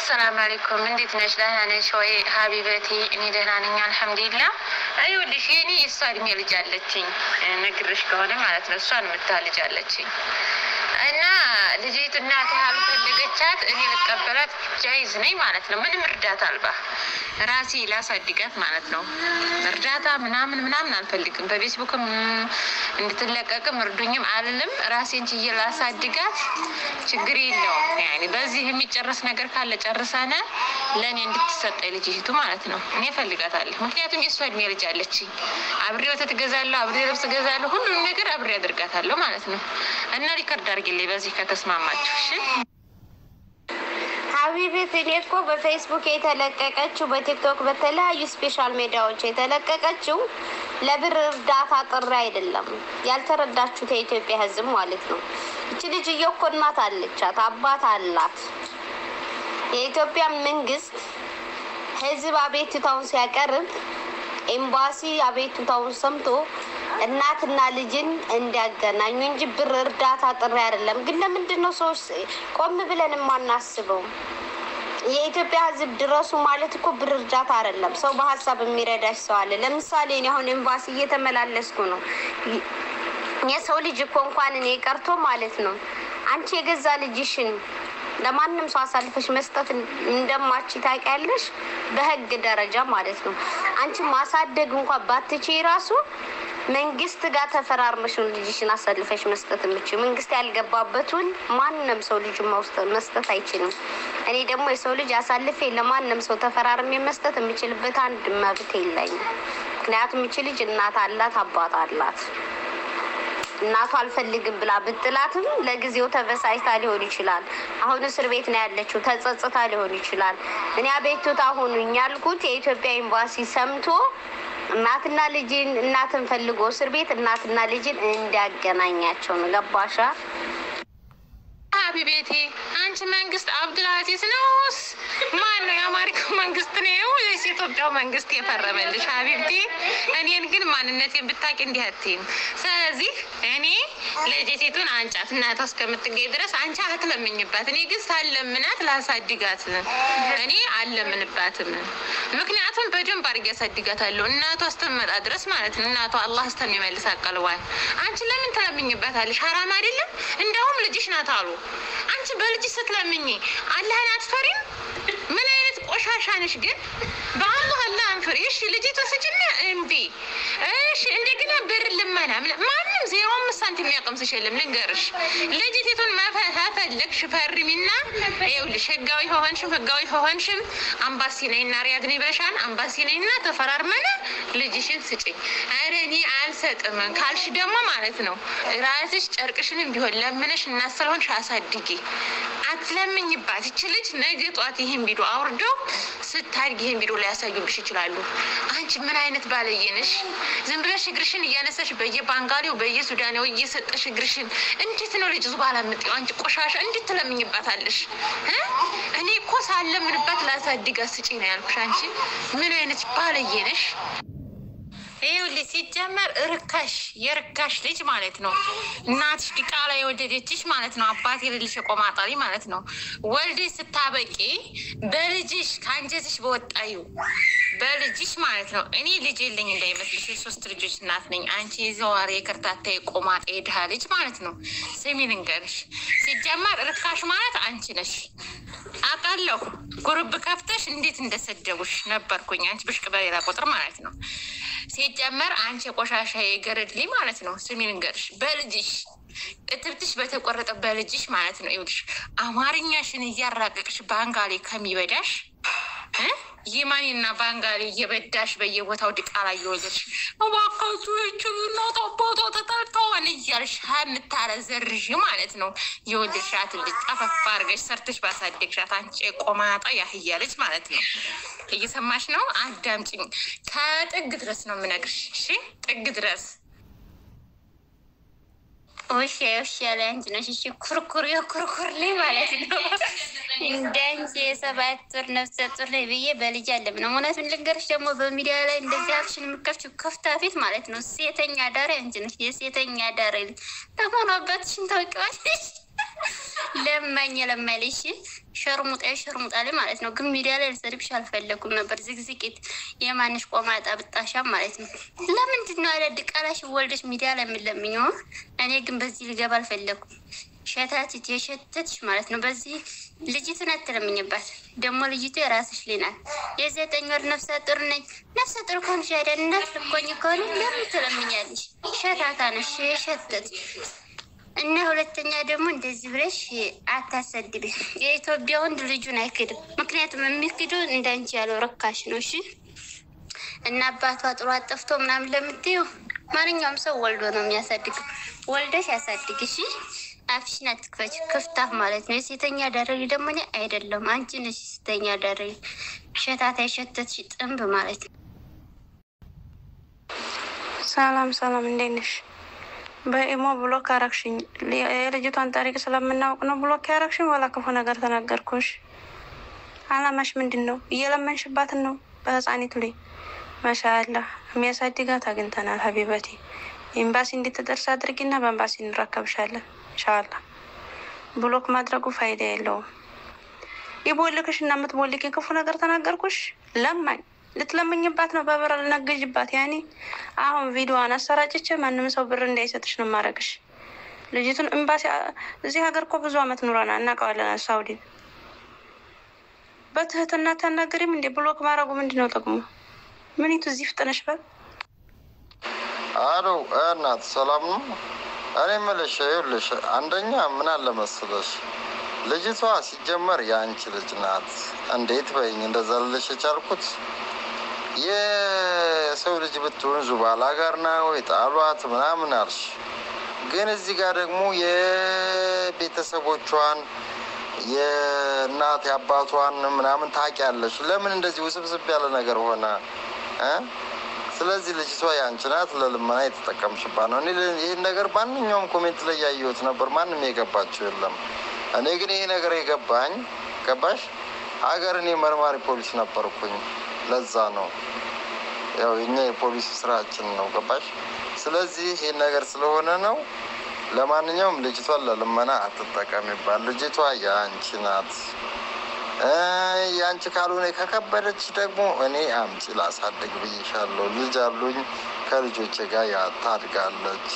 አሰላም አለይኩም እንዴት ነሽ? ደህና ነሽ ወይ ሀቢበቲ? እኔ ደህና ነኝ አልሐምዱሊላ። ይኸውልሽ የኔ የእሷ እድሜ ልጅ አለችኝ ነግርሽ ከሆነ ማለት ነው። እሷን የምታህል ልጅ አለችኝ እና ልጅቱ እናት ያልፈለገቻት እኔ ልቀበላት ጃይዝ ነኝ ማለት ነው። ምንም እርዳታ አልባ ራሴ ላሳድጋት ማለት ነው። እርዳታ ምናምን ምናምን አልፈልግም። በፌስቡክም እንድትለቀቅም እርዱኝም አልልም። ራሴን ችዬ ላሳድጋት ችግር የለውም። ያኔ በዚህ የሚጨረስ ነገር ካለ ጨርሰነ ለእኔ እንድትሰጠኝ ልጅቱ ማለት ነው። እኔ እፈልጋታለሁ። ምክንያቱም የእሷ እድሜ ልጅ አለችኝ። አብሬ ወተት እገዛለሁ፣ አብሬ ልብስ እገዛለሁ፣ ሁሉም ነገር አብሬ አድርጋታለሁ ማለት ነው። እና ሪከርድ አድርጊልኝ በዚህ ከተስማማችሁ እሺ። ሀቢቤት እኔ እኮ በፌስቡክ የተለቀቀችው በቲክቶክ በተለያዩ ስፔሻል ሜዲያዎች የተለቀቀችው ለብር እርዳታ ጥሪ አይደለም። ያልተረዳችሁት የኢትዮጵያ ሕዝብ ማለት ነው። እች ልጅ እኮ እናት አለቻት፣ አባት አላት። የኢትዮጵያ መንግስት ሕዝብ አቤቱታውን ሲያቀርብ ኤምባሲ አቤቱታውን ሰምቶ እናትና ልጅን እንዲያገናኙ እንጂ ብር እርዳታ ጥሪ አይደለም። ግን ለምንድን ነው ሰዎች ቆም ብለን የማናስበው? የኢትዮጵያ ህዝብ ድረሱ ማለት እኮ ብር እርዳታ አይደለም። ሰው በሀሳብ የሚረዳሽ ሰው አለ። ለምሳሌ እኔ አሁን ኤምባሲ እየተመላለስኩ ነው። የሰው ልጅ እኮ እንኳን እኔ ቀርቶ ማለት ነው አንቺ የገዛ ልጅሽን ለማንም ሰው አሳልፈሽ መስጠት እንደማች ታውቂያለሽ፣ በህግ ደረጃ ማለት ነው። አንቺ ማሳደግ እንኳን ባትቺ ራሱ መንግስት ጋር ተፈራርመሽ ነው ልጅሽን አሳልፈሽ መስጠት የምችው። መንግስት ያልገባበትን ማንም ሰው ልጁ መስጠት አይችልም። እኔ ደግሞ የሰው ልጅ አሳልፌ ለማንም ሰው ተፈራርሜ መስጠት የምችልበት አንድ መብት የለኝም። ምክንያቱም ይቺ ልጅ እናት አላት፣ አባት አላት። እናቷ አልፈልግም ብላ ብጥላትም ለጊዜው ተበሳጭታ ሊሆን ይችላል። አሁን እስር ቤት ነው ያለችው፣ ተጸጽታ ሊሆን ይችላል። እኔ አቤቱታ ሁኑኝ ያልኩት የኢትዮጵያ ኤምባሲ ሰምቶ እናትና ልጅን እናትን ፈልጎ እስር ቤት እናትና ልጅን እንዲያገናኛቸው ነው። ገባሻ? ሀቢቤቴ አንቺ መንግስት አብዱልአዚዝ ነውስ ማን ነው? የአማሪካው መንግስት ነው ወይስ የኢትዮጵያው መንግስት የፈረመልሽ? ሀቢብቴ እኔን ግን ማንነቴን ብታቂ እንዲህ አትይም። ስለዚህ እኔ ልጅቲቱን አንጫት እናቷ እስከምትገኝ ድረስ አንቺ አትለምኝባት። እኔ ግን ሳለምናት ላሳድጋት እኔ አለምንባትም። ምክንያቱም በደንብ አድርጌ ያሳድጋታለሁ እናቷ እስከምመጣ ድረስ ማለት ነው። እናቷ አላህ እስከሚመልስ አቀልቧል። አንቺ ለምን ትለምኝባታለሽ? ሀራም አይደለም? እንደውም ልጅሽ ናት አሉ አንቺ በልጅ ስትለምኝ አላህን አትፈሪም? ምን አይነት ቆሻሻ ነሽ ግን? በአላህ አላህን ፍሪ። እሺ ልጅቷ ስጭና እምቢ። እሺ እንደገና ብር ልመና ማንም ዜሮ አምስት ሳንቲም የሚያቀምስሽ የለም። ልንገርሽ ልጅቲቱን መፈለግሽ ፈርሚና፣ ይኸውልሽ ህጋዊ ሆንሽም ህጋዊ ሆንሽም አምባሲ ነይና ሪያድ ነኝ ብለሻል። አምባሲ ነይና ተፈራርመን ልጅሽን ስጭኝ። ኧረ እኔ አልሰጥም ካልሽ ደግሞ ማለት ነው ራስሽ ጨርቅሽንም ቢሆን ለምነሽ እናት ስለሆንሽ አሳድጊ። አትለምኝባት። ይች ልጅ ነገ ጧት ይህን ቪዲዮ አውርደው ስታድግ ይህን ቪዲዮ ሊያሳዩብሽ ይችላሉ። አንቺ ምን አይነት ባለየ ነሽ? ዝም ብለሽ እግርሽን እያነሳሽ በየባንጋሊው በየሱዳኔው እየሰጠሽ እግርሽን እንዴት ነው ልጅ ዙባላ ምጤው? አንቺ ቆሻሻ እንዴት ትለምኝባታለሽ? እኔ እኮ ሳለምንባት ላሳድጋት ስጪ ነው ያልኩሽ። አንቺ ምን አይነት ባለየ ነሽ? ይኸውልሽ ሲጀመር ርካሽ የርካሽ ልጅ ማለት ነው። እናትሽ ዲቃላ የወደደችሽ ማለት ነው። አባት የሌለሽ የቆማጣሪ ማለት ነው። ወልደሽ ስታበቂ በልጅሽ ከአንጀትሽ በወጣዩ በልጅሽ ማለት ነው። እኔ ልጅ የለኝ እንዳይመስልሽ፣ የሶስት ልጆች እናት ነኝ። አንቺ የዘዋሪ የከርታታ የቆማጣ የድሃ ልጅ ማለት ነው። ስሚ ልንገርሽ፣ ሲጀመር ርካሽ ማለት አንቺ ነሽ። አውቃለሁ ጉርብ ከፍተሽ እንዴት እንደሰደቡሽ ነበርኩኝ። አንቺ ብሽቅ በሌላ ቁጥር ማለት ነው። ሲጀመር አንቺ የቆሻሻ የገረድሊ ማለት ነው። ስሚ ልንገርሽ፣ በልጅሽ እትብትሽ በተቆረጠ በልጅሽ ማለት ነው። ይኸውልሽ አማርኛሽን እያራቀቅሽ ባንጋሌ ከሚበዳሽ የማኒና ባንጋሌ እየበዳሽ በየቦታው ድቃላ እየወለድሽ እባካችሁ ይችሉና አባቷ ተጠልተዋል እያልሽ የምታረዘርዥ ማለት ነው። የወለድሻት ልጅ ጠፈፍ አድርገሽ ሰርተሽ ባሳደግሻት አንቺ ቆማጣ ያህያ ልጅ ማለት ነው። እየሰማሽ ነው? አዳምጪኝ። ከጥግ ድረስ ነው የምነግርሽ። እሺ ጥግ ድረስ ውሽ ውሽ ያለ አንቺ ነሽ። እሺ ኩርኩር የኩርኩር ላይ ማለት ነው። እንደ አንቺ የሰባት ጡር ነፍሰ ጡር ላይ ብዬ በልጅ አለም ነው። እውነቱን ልንገርሽ ደግሞ በሚዲያ ላይ እንደዚህ አፍሽን የምከፍችው ከፍታ ፊት ማለት ነው። ሴተኛ ዳሪ አንቺ ነሽ። የሴተኛ ዳሪ ልጅ ለመሆኑ አባትሽን ታውቂዋለሽ? ለማኝ ለማኝ ልሽ ሸርሙጣ ሸርሙጣ ላይ ማለት ነው። ግን ሚዲያ ላይ ልሰድብሽ አልፈለኩም ነበር። ዝግዝቂት የማንሽ ቆማጣ ብጣሻም ማለት ነው። ለምንድን ነው ያለ ድቃላሽ ወልደሽ ሚዲያ ላይ የምለምኘው? እኔ ግን በዚህ ልገባ አልፈለኩም። ሸታትት የሸተትሽ ማለት ነው። በዚህ ልጅቱን አትለምኝባት። ደግሞ ልጅቱ የራስሽ ልጅ ናት። የዘጠኝ ወር ነፍሰ ጡር ነኝ። ነፍሰ ጡር ከሆንሽ አይደል እናት ልኮኝ ከሆነ ለምን ትለምኛለሽ? ሸታታ ነሽ የሸተት እና ሁለተኛ ደግሞ እንደዚህ ብለሽ አታሰድቢ። የኢትዮጵያ ወንድ ልጁን አይክድም። ምክንያቱም የሚክዱ እንዳንቺ ያለው ረካሽ ነው። እሺ እና አባቷ ጥሩ አጠፍቶ ምናምን ለምትዩ ማንኛውም ሰው ወልዶ ነው የሚያሳድግ። ወልደሽ ያሳድግ። እሺ አፍሽን አትክፈች። ክፍታፍ ማለት ነው። የሴተኛ አዳሪ ደግሞ እኔ አይደለም አንቺ ነሽ የሴተኛ አዳሪ። ሸታታ የሸተትሽ ጥንብ ማለት ነው። ሰላም ሰላም፣ እንዴት ነሽ? በኢሞ ብሎክ አረግሽኝ። የልጅቷን ታሪክ ስለምናውቅ ነው ብሎክ ያረግሽኝ። ወላ ክፉ ነገር ተናገርኩሽ? አላማሽ ምንድን ነው? እየለመንሽባትን ነው በህፃኒቱ ላይ ማሻአላ የሚያሳድጋት አግኝተናል። ሀቢበቴ ኤምባሲ እንድትደርስ አድርጊና በኤምባሲ እንረከብሻለን ኢንሻአላ። ብሎክ ማድረጉ ፋይዳ የለውም። ይቦልክሽ እና የምትቦልኪ ክፉ ነገር ተናገርኩሽ? ለማኝ ልትለምኝባት ነው፣ በብር ልነግጅባት። ያኔ አሁን ቪዲዮዋን አሰራጭቼ ማንም ሰው ብር እንዳይሰጥሽ ነው ማድረግሽ። ልጅቱን ኤምባሲ እዚህ ሀገር እኮ ብዙ አመት ኑረና እናውቀዋለን። ሳውዲን በትህትና ታናገሪም እንዴ? ብሎክ ማድረጉ ምንድን ነው ጥቅሙ? ምኒቱ እዚህ ፍጥነሽ በል አሎ እናት ሰላም ነው። እኔ የምልሽ ይኸውልሽ፣ አንደኛ ምን አለ መሰለሽ ልጅቷ ሲጀመር የአንቺ ልጅ ናት። እንዴት በይኝ እንደዛ ልልሽ የቻልኩት የሰው ልጅ ብትሆን ዙባላ ጋር ና ወይ ጣሏት ምናምን አልሽ። ግን እዚህ ጋር ደግሞ የቤተሰቦቿን የእናት የአባቷን ምናምን ታውቂያለሽ። ለምን እንደዚህ ውስብስብ ያለ ነገር ሆነ እ ስለዚህ ልጅቷ የአንቺ ናት። ለልመና የተጠቀምሽባት ነው። እኔ ይህን ነገር ማንኛውም ኮሜንት ላይ ያየሁት ነበር። ማንም የገባቸው የለም። እኔ ግን ይሄ ነገር የገባኝ ገባሽ ሀገር እኔ መርማሪ ፖሊስ ነበርኩኝ። ለዛ ነው ያው የኛ የፖሊስ ስራችን ነው ገባሽ። ስለዚህ ይህን ነገር ስለሆነ ነው። ለማንኛውም ልጅቷን ለልመና አትጠቀሚባት። ልጅቷ የአንቺ ናት። የአንቺ ካልሆነ ከከበደች ደግሞ እኔ አምጪ ላሳድግ ብዬሻለሁ። ልጅ አሉኝ ከልጆቼ ጋር ያታድጋለች።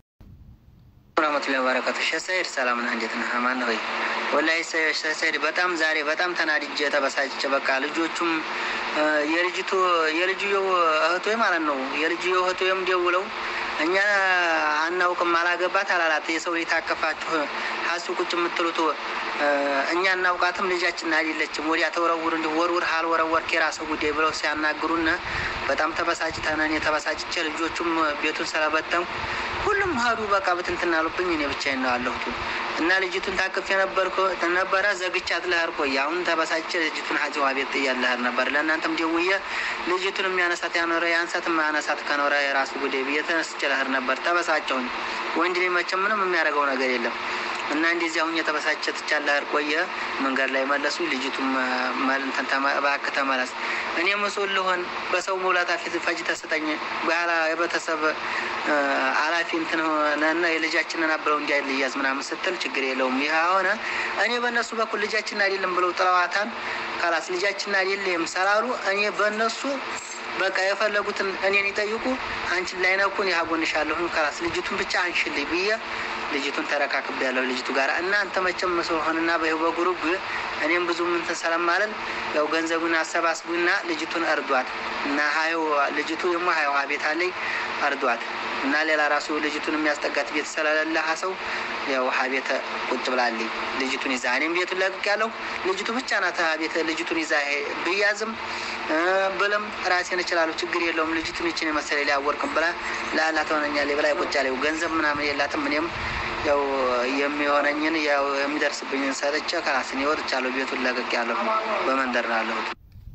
ረመቱላ በረከቱ ሸሰይድ ሰላም ነህ? እንዴት ነህ? አማን ሆይ ወላሂ ሸሰይድ በጣም ዛሬ በጣም ተናድጄ ተበሳጭቼ በቃ ልጆቹም የልጅቱ የልጅየው እህቶ ማለት ነው የልጅየው እህቶ ደውለው እኛ አናውቅም አላገባት አላላት የሰው ልጅ ታቀፋችሁ ሀሱ ቁጭ የምትሉት እኛ እናውቃትም ልጃችን አይደለችም ወዲያ ተወረውር እንዲሁ ወርውር አልወረወር የራስህ ጉዳይ ብለው ሲያናግሩን በጣም ተበሳጭተን እኔ ተበሳጭቼ ልጆቹም ቤቱን ስለበተንኩ ሁሉም ሀዱ በቃ ብትንትና አሉብኝ። እኔ ብቻዬን ነው ያለሁት እና ልጅቱን ታቅፍ የነበርኩ ነበረ ዘግቻት ልሄድ ቆይ አሁን ተበሳጭቼ ልጅቱን ሀዚዋ ቤት ጥያት ልሄድ ነበር። ለእናንተም ደውዬ ልጅቱን የሚያነሳት ያኖረ ያንሳት የማያነሳት ከኖረ የራሱ ጉዳይ ብዬ ተነስቼ ልሄድ ነበር። ተበሳጨሁኝ። ወንድ ልጅ መቼም ምንም የሚያደርገው ነገር የለም እና እንደዚህ አሁን የተበሳጨ ትቻለ ቆየ መንገድ ላይ መለሱ። ልጅቱም እንትን እባክህ ተመለስ፣ እኔ መስሎህ ልሆን በሰው መውላታ ፊት ፈጅ ተሰጠኝ በኋላ የቤተሰብ አላፊ እንትን ሆነና የልጃችንን አብረው እንዲያልያዝ ምናምን ስትል ችግር የለውም ይህ ሆነ። እኔ በእነሱ በኩል ልጃችን አይደለም ብለው ጥለዋታን ካላስ ልጃችን አይደለም ሰላሉ እኔ በእነሱ በቃ የፈለጉትን እኔን ይጠይቁ፣ አንቺን ላይነኩን ያጎንሻለሁ ካላስ ልጅቱን ብቻ አንሽልኝ ብዬ ልጅቱን ተረካክብ ያለው ልጅቱ ጋር እናንተ መቼም መስሎሆንና በይሁ በጉሩብ እኔም ብዙ ምንትን ስለማለን ያው ገንዘቡን አሰባስቡና ልጅቱን እርዷት እና ሀዩ ልጅቱ ደግሞ ሀይዋ ቤት አለኝ እርዷት እና ሌላ ራሱ ልጅቱን የሚያስጠጋት ቤት ስለሌለ ሰው ያው ሀቤተ ቁጭ ብላለኝ ልጅቱን ይዛ እኔም ቤቱን ለቅቅ ያለው ልጅቱ ብቻ ናት ቤት ልጅቱን ይዛ ብያዝም ብልም ራሴን እችላለሁ፣ ችግር የለውም። ልጅቱን ይችን የመሰለ ሊያወርቅም ብላ ለአላ ትሆነኛለች ብላ ቁጭ ያለው ገንዘብ ምናምን የላትም። እኔም ያው የሚሆነኝን ያው የሚደርስብኝን ሰጥቼ ከራስን ወጥቻለሁ። ቤቱን ለቅቅ ያለሁ በመንደር ነው ያለሁት።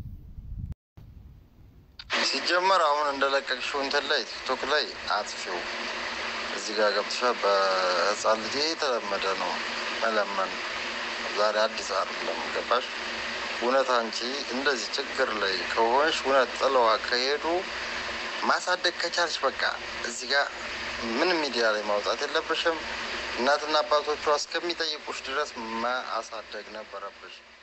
ሲጀመር አሁን እንደለቀቅሽው እንትን ላይ ቲክቶክ ላይ አጥፊው እዚህ ጋር ገብተሻል። በህፃን ልጅ የተለመደ ነው መለመን። ዛሬ አዲስ አይደለም። ገባሽ? እውነት አንቺ እንደዚህ ችግር ላይ ከሆንሽ እውነት ጥለዋ ከሄዱ ማሳደግ ከቻልሽ በቃ እዚህ ጋር ምን ሚዲያ ላይ ማውጣት የለብሽም። እናትና አባቶቿ እስከሚጠይቁሽ ድረስ ማሳደግ ነበረብሽ።